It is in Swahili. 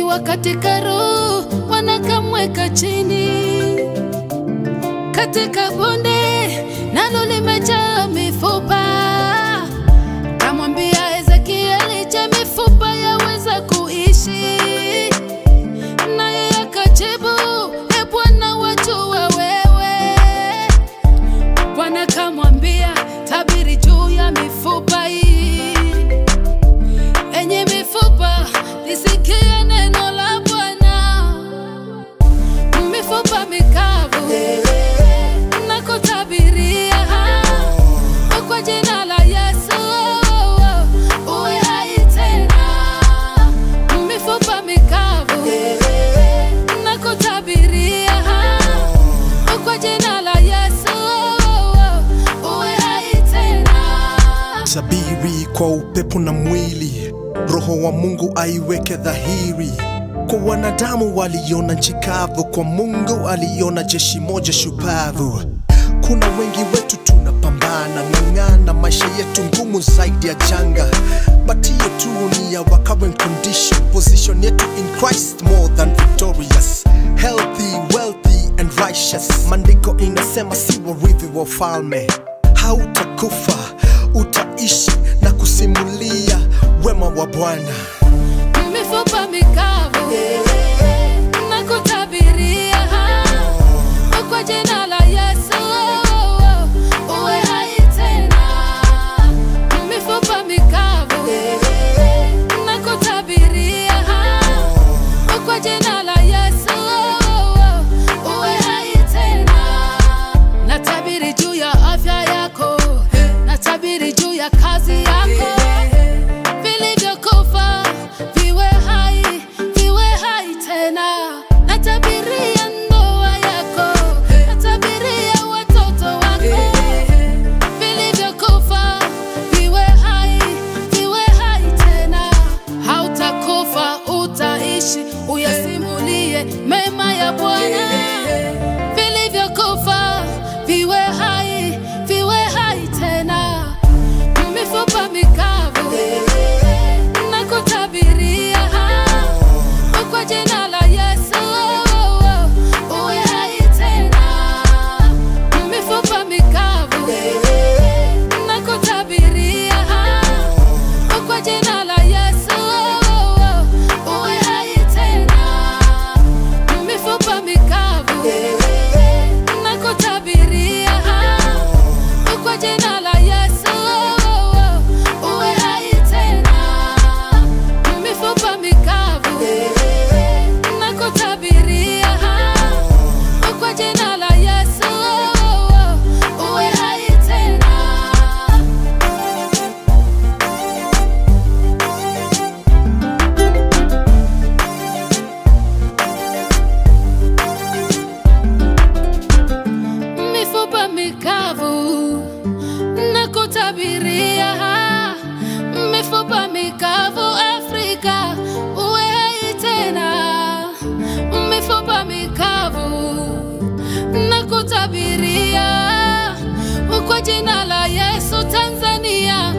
akiwa katika roho wanakamweka chini katika bonde nalo limejaa mifupa. Kamwambia Ezekieli, je, mifupa yaweza kuishi? Naye akajibu, e Bwana, wajua wewe. Bwana kamwambia, tabiri juu ya mifupa hii. Enye mifupa, lisikie neno la Bwana. Mifupa mikavu na kutabiria kwa jina la Yesu uwe hai tena. Mifupa mikavu na kutabiria kwa jina la Yesu uwe hai tena. Sabiri kwa upepo na mwili, roho wa Mungu aiweke dhahiri. Kwa wanadamu waliona nchi kavu, kwa Mungu aliona jeshi moja shupavu. Kuna wengi wetu tunapambana, ng'ang'ana, maisha yetu ngumu zaidi ya janga, but hiyo tu ni ya our current condition. Position yetu in Christ more than victorious, healthy, wealthy and righteous. Maandiko inasema si warithi wa ufalme hautakufa utaishi na kusimulia wema wa Bwana. mifupa mikavu na kutabiria kwa jina la Yesu uwe hai tena. Mifupa mikavu na kutabiria kwa jina la Yesu uwe hai tena. Natabiri juu ya afya yako, natabiri juu ya kazi yako vilivyokufa viwe hai, viwe hai tena. Natabiria ndoa yako, natabiria watoto wako, vilivyokufa viwe hai, viwe hai tena. Hautakufa, utaishi, uyasimulie mema ya Bwana. Vilivyokufa viwe hai, viwe hai tena mifupa mikavu na kutabiria kwa jina la Yesu uwe hai tena. Mifupa mikavu na kutabiria kwa jina la Yesu uwe hai tena. Mifupa mikavu na kutabiria kwa jina la Yesu uwe hai tena. Mifupa mikavu na kutabiria kwa jina la Yesu uwe hai tena. mifupa mikavu na kutabiria mifupa mikavu Afrika uwe hai tena, mifupa mikavu na kutabiria kwa jina la Yesu Tanzania